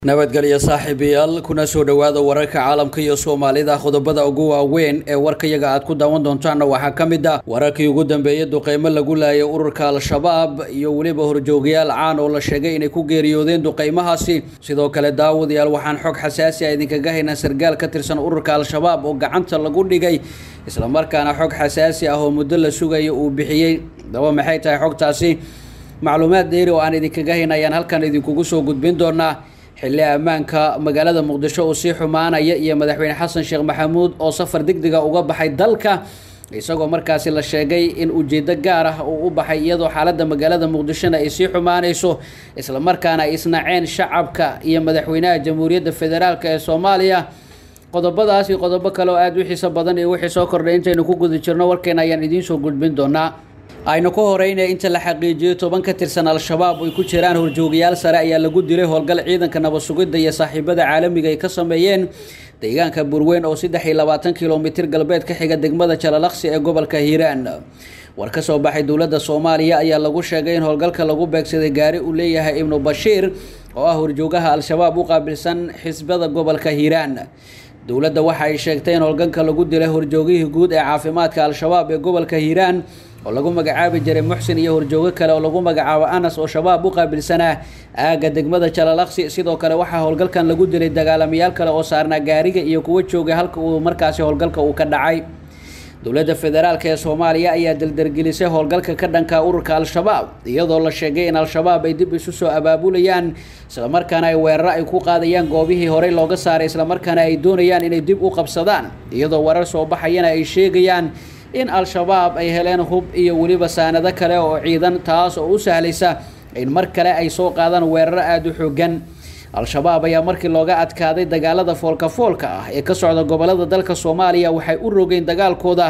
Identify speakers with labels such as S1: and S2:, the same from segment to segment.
S1: nabadgelyo saaxiibayaal kuna soo dhowaada wararka caalamka iyo soomaalida qodobada ugu waaweyn ee warkayaga aad ku daawan doontaanna waxaa ka mid ah wararkii ugu dambeeyay duqeymo lagu laayay ururka al-shabaab iyo weliba horjoogayaal caan oo la sheegay inay ku geeriyoodeen duqeymahaasi sidoo kale daawadayaal waxaan xog xasaasi a idinkaga haynaa sargaal ka tirsan ururka al-shabaab oo gacanta lagu dhigay islamarkaana xog xasaasi ah oo muddo la sugayo uu bixiyey daba maxay tahay xogtaasi macluumaad dheeri oo aan idinkaga hayna ayaan halkan idinkugu soo gudbin doonaa xilli ammaanka magaalada muqdisho uu sii xumaanaya iyo madaxweyne xasan sheekh maxamuud oo safar degdega uga baxay dalka isagoo markaasi la sheegay in ujeedo gaar ah uu u baxay iyadoo xaaladda magaalada muqdishona ay sii xumaanayso islamarkaana ay isnaceen shacabka iyo madaxweynaha jamhuuriyadda federaalk ee soomaaliya qodobadaas iyo qodobo kale oo aada u xiiso badan iyo wixii soo kordhay intaynu ku guda jirno warkeena ayaan idiin soo gudbin doonaa aynu ku horeyna inta la xaqiijiyey toban ka tirsan al-shabaab ay ku jiraan horjoogayaal sare ayaa lagu dilay howlgal ciidanka nabad sugidda iyo saaxiibada caalamiga ay ka sameeyeen deegaanka burweyn oo saddex iyo labaatan kilomitir galbeed ka xiga degmada jalalaqsi ee gobolka hiiraan war ka soo baxay dowladda soomaaliya ayaa lagu sheegay in howlgalka lagu beegsaday gaari uu leeyahay ibnu bashiir oo ah horjoogaha al-shabaab u qaabilsan xisbada gobolka hiiraan dowladda waxa ay sheegtay in howlgalka lagu dilay horjoogihii guud ee caafimaadka al-shabaab ee gobolka hiiraan oo lagu magacaabi jiray muxsin iyo horjoogo kale oo lagu magacaabo anas oo shabaab u qaabilsanaa aagga degmada jalalaqsi sidoo kale waxaa howlgalkan lagu dilay dagaalamayaal kale oo saarnaa gaariga iyo kuwa joogay halka uu markaasi howlgalka uu ka dhacay dowladda federaalk ee soomaaliya ayaa daldargelisay howlgalka ka dhanka ururka al-shabaab iyadoo la sheegay in al-shabaab ay dib isu soo abaabulayaan islamarkaana ay weeraro ay ku qaadayaan goobihii horey looga saaray islamarkaana ay doonayaan inay dib u qabsadaan iyadoo warar soo baxayana ay sheegayaan in al-shabaab ay heleen hub iyo weliba saanado kale oo ciidan taas oo u sahlaysa in mar kale ay soo qaadaan weeraro aada u xoogan al-shabaab ayaa markii looga adkaaday dagaalada foolka foolka ah ee ka socda gobolada dalka soomaaliya waxay u rogeen dagaalkooda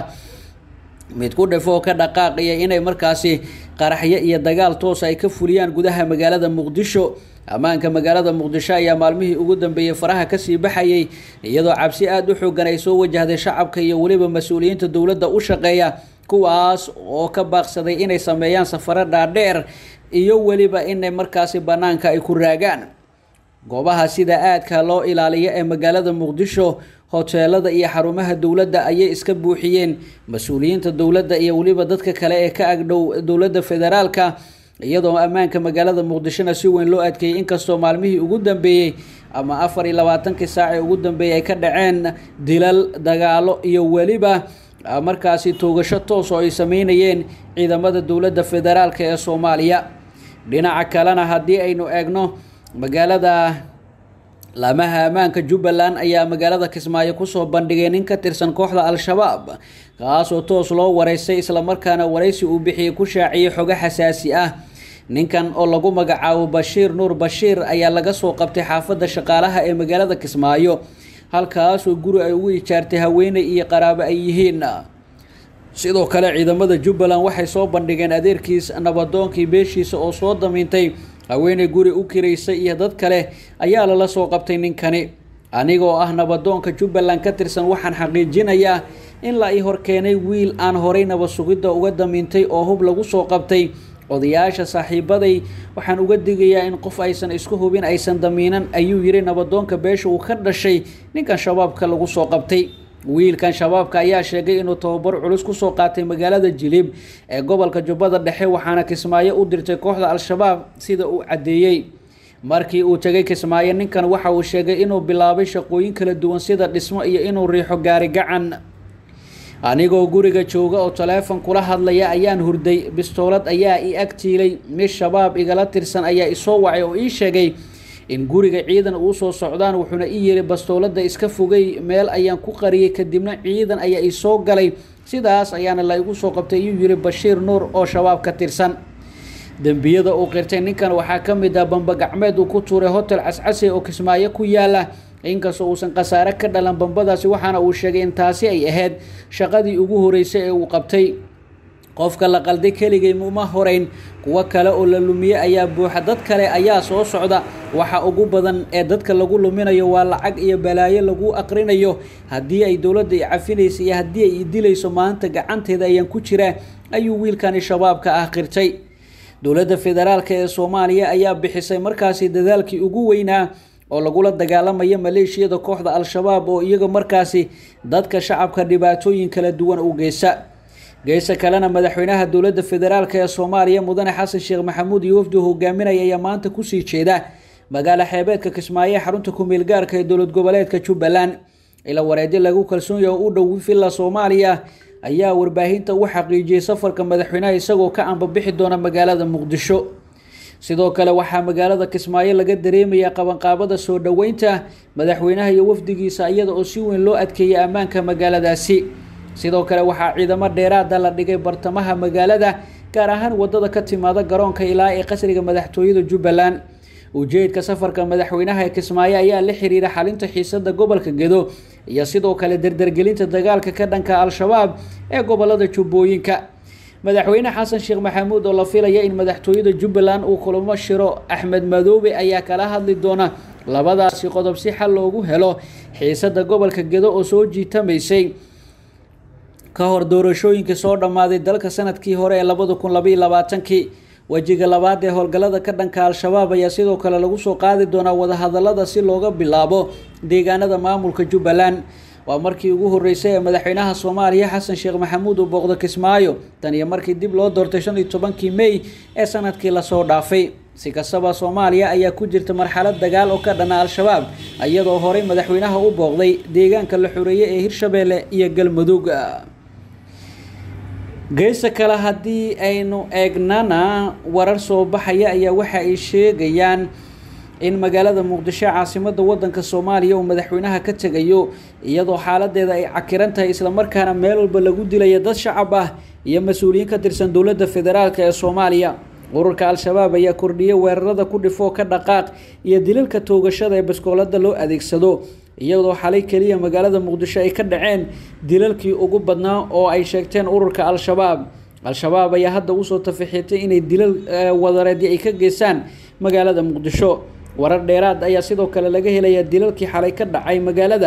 S1: mid ku dhifoo ka dhaqaaqaya inay markaasi qaraxyo iyo dagaal toos ay ka fuliyaan gudaha magaalada muqdisho ammaanka magaalada muqdisho ayaa maalmihii ugu dambeeyey faraha kasii baxayay iyadoo cabsi aada u xoogan ay soo wajahday shacabka iyo weliba mas-uuliyiinta dowladda u shaqeeya kuwaas oo ka baaqsaday inay sameeyaan safaro dhaadheer iyo weliba inay markaasi bannaanka ay ku raagaan goobaha sida aadka loo ilaaliyo ee magaalada muqdisho hoteelada iyo xarumaha dowladda ayay iska buuxiyeen mas-uuliyiinta dowladda iyo weliba dadka kale ee ka agdhow dowladda federaalka iyadoo ammaanka magaalada muqdishona si weyn loo adkeeyey inkastoo maalmihii ugu dambeeyey ama afar iyo labaatankii saacee ugu dambeeyey ay ka dhaceen dilal dagaalo iyo weliba markaasi toogasho toos oo ay sameynayeen ciidamada dowladda federaalk ee soomaaliya dhinaca kalena haddii aynu eegno magaalada laamaha ammaanka jubbaland ayaa magaalada kismaayo kusoo bandhigay nin ka tirsan kooxda al-shabaab kaasoo toos loo wareysay islamarkaana wareysi uu bixiyey ku shaaciyey xogo xasaasi ah ninkan oo lagu magacaabo bashiir nuur bashiir ayaa laga soo qabtay xaafadda shaqaalaha ee magaalada kismaayo halkaasoo guri ay ugu ijaartay haweeney iyo qaraabo ay yihiin sidoo kale ciidamada jubbaland waxay soo bandhigeen adeerkiis nabadoonkii beeshiisa oo soo damiintay haweeney guri u kiraysay iyo dad kale ayaa lala soo qabtay ninkani anigoo ah nabadoonka jubbaland ka tirsan waxaan xaqiijinayaa in la ii horkeenay wiil aan horay nabad sugidda uga damiintay oo hub lagu soo qabtay odayaasha saaxiibaday waxaan uga digayaa in qof aysan isku hubin aysan damiinan ayuu yiri nabadoonka beesha uu ka dhashay ninkan shabaabka lagu soo qabtay wiilkan shabaabka ayaa sheegay inuu tababar culus kusoo qaatay magaalada jilib ee gobolka jubbada dhexe waxaana kismaayo u dirtay kooxda al-shabaab sida uu caddeeyey markii uu tegay kismaayo ninkan waxa uu sheegay inuu bilaabay shaqooyin kala duwan sida dhismo iyo inuu riixo gaari gacan anigoo guriga jooga oo taleefon kula hadlaya ayaan hurday bistoolad ayaa ii agtiilay mid shabaab igala tirsan ayaa isoo wacay oo ii sheegay in guriga ciidan uu soo socdaan wuxuuna ii yiri bastoolada iska fogay meel ayaan ku qariyay kadibna ciidan ayaa ii soo galay sidaas ayaana la igu soo qabtay ayuu yiri bashiir nuur oo shabaab ka tirsan dembiyada uu qirtay ninkan waxaa ka mid ah bamba gacmeed uu ku tuuray hotel cascase oo kismaayo ku yaala inkastoo uusan khasaare ka dhalan bambadaasi waxaana uu sheegay in taasi ay ahayd shaqadii ugu horeysay ee uu qabtay qofka la qalday keligay uma horeyn kuwo kale oo la lumiye ayaa buuxa dad kale ayaa soo socda waxa ugu badan ee dadka lagu luminayo waa lacag iyo balaayo lagu aqrinayo haddii ay dowladda i cafinaysa iyo haddii ay i dilayso maanta gacanteeda ayaan ku jiraa ayuu wiilkani shabaabka ah qirtay dowladda federaalk ee soomaaliya ayaa bixisay markaasi dadaalkii ugu weynaa oo lagula dagaalamayo maleeshiyada kooxda al-shabaab oo iyaga markaasi dadka shacabka dhibaatooyin kala duwan u geysa geesa kalena madaxweynaha dowladda federaalk ee soomaaliya mudane xasan sheekh maxamuud iyo wafdi hogaaminaya ayaa maanta kusii jeeda magaalo xeebeedka kismaayo ee xarunta ku-meel gaarka ee dowlad goboleedka jubbaland ila wareedyo lagu kalsoon yahay u dhow villa soomaaliya ayaa warbaahinta u xaqiijiyey safarka madaxweynaha isagoo ka ambabixi doona magaalada muqdisho sidoo kale waxaa magaalada kismaayo laga dareemayaa qabanqaabada soo dhoweynta madaxweynaha iyo wafdigiisa iyada oo si weyn loo adkeeyay ammaanka magaaladaasi sidoo kale waxaa ciidamo dheeraada la dhigay bartamaha magaalada gaar ahaan wadada ka timaada garoonka ilaa ee qasriga madaxtooyada jubbaland ujeedka safarka madaxweynaha ee kismaayo ayaa la xiriira xalinta xiisada gobolka gedo iyo sidoo kale dardargelinta dagaalka ka dhanka al-shabaab ee gobolada jubbooyinka madaxweyne xasan sheekh maxamuud oo la filaya in madaxtooyada jubbaland uu kulamo shiro axmed madoobe ayaa kala hadli doona labadaasi qodob si xal loogu helo xiisada gobolka gedo oo soo jiitamaysay ka hor doorashooyinkii soo dhammaaday dalka sanadkii hore ee labada kun labaiyo labaatankii wejiga labaad ee howlgallada ka dhanka al-shabaab ayaa sidoo kale lagu soo qaadi doonaa wadahadalada si looga bilaabo deegaanada maamulka jubbaland waa markii ugu horeysay ee madaxweynaha soomaaliya xasan sheekh maxamuud uu booqdo kismaayo tan iyo markii dib loo doortay shan iyo tobankii mey ee sanadkii lasoo dhaafay si kastaba soomaaliya ayaa ku jirta marxalad dagaal oo ka dhana al-shabaab iyadoo horey madaxweynaha u booqday deegaanka la xoreeyey ee hirshabeelle iyo galmudug geesa kale haddii aynu eegnana warar soo baxaya ayaa waxa ay sheegayaan in magaalada muqdisho caasimada wadanka soomaaliya uu madaxweynaha ka tegayo iyadoo xaaladeeda ay cakiran tahay islamarkaana meel walba lagu dilaya dad shacab ah iyo mas-uuliyiin ka tirsan dowladda federaalk ee soomaaliya ururka al-shabaab ayaa kordhiyay weerarada ku dhifoo ka dhaqaaq iyo dilalka toogashada ee baskoolada loo adeegsado iyadoo xalay keliya magaalada muqdisho ay ka dhaceen dilalkii ugu badnaa oo ay sheegteen ururka al-shabaab al-shabaab ayaa hadda usoo tafaxiitay inay dilal wadareedyo ay ka geystaan magaalada muqdisho warar dheeraad ayaa sidoo kale laga helayaa dilalkii xalay ka dhacay magaalada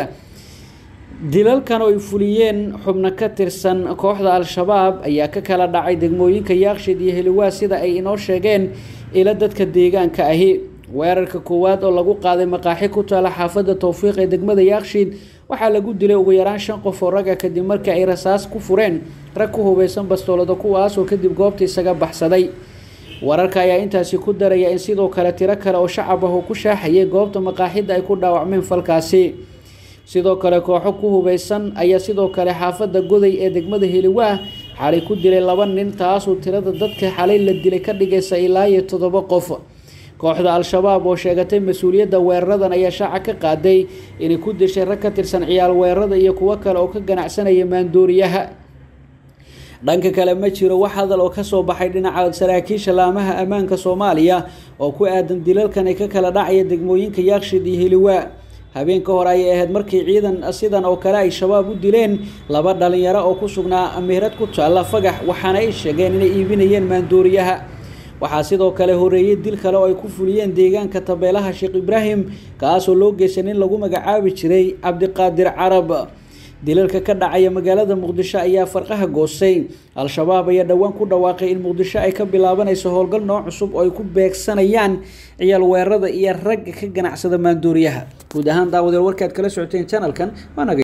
S1: dilalkan oo ay fuliyeen xubno ka tirsan kooxda al-shabaab ayaa ka kala dhacay degmooyinka yaaqshid iyo heliwaa sida ay inoo sheegeen ila dadka deegaanka ahi weerarka koowaad oo lagu qaaday maqaaxi ku taala xaafadda towfiiq ee degmada yaaqshiid waxaa lagu dilay ugu yaraan shan qof oo ragga kadib markii ay rasaas ku fureen rag ku hubeysan bastoolada kuwaasoo kadib goobta isaga baxsaday wararka ayaa intaasi ku daraya in sidoo kale tiro kale oo shacab ah oo ku shaaxayay goobta maqaaxidda ay ku dhaawacmeen falkaasi sidoo kale kooxo ku hubeysan ayaa sidoo kale xaafadda goday ee degmada heliwaa xalay ku dilay laba nin taasoo tirada dadka xalay la dilay ka dhigaysa ilaa iyo toddoba qof kooxda al-shabaab oo sheegatay mas-uuliyadda weeraradan ayaa shaaca ka qaaday inay ku dishay rag ka tirsan ciyaal weerarada iyo kuwo kale oo ka ganacsanaya maandooriyaha dhanka kale ma jiro wax hadal oo kasoo baxay dhinaca saraakiisha laamaha ammaanka soomaaliya oo ku aadan dilalkan ay ka kala dhacaya degmooyinka yaaqshid iyo heliwaa habeenka hore ayay ahayd markii ciidan sidan oo kale ay shabaab u dileen laba dhalinyaro oo ku sugnaa meherad ku taalla fagax waxaana ay sheegeen inay iibinayeen maandooriyaha waxaa sidoo kale horeeyey dil kale oo ay ku fuliyeen deegaanka tabeelaha sheekh ibraahim kaasoo loo geysan in lagu magacaabi jiray cabdiqaadir carab dilalka ka dhacaya magaalada muqdisho ayaa farqaha goostay al-shabaab ayaa dhowaan ku dhawaaqay in muqdisho ay ka bilaabanayso howlgal nooc cusub oo ay ku beegsanayaan ciyaal weerarada iyo ragga ka ganacsada maandooriyaha guud ahaan daawadeel warkaad kala socoteen janalkan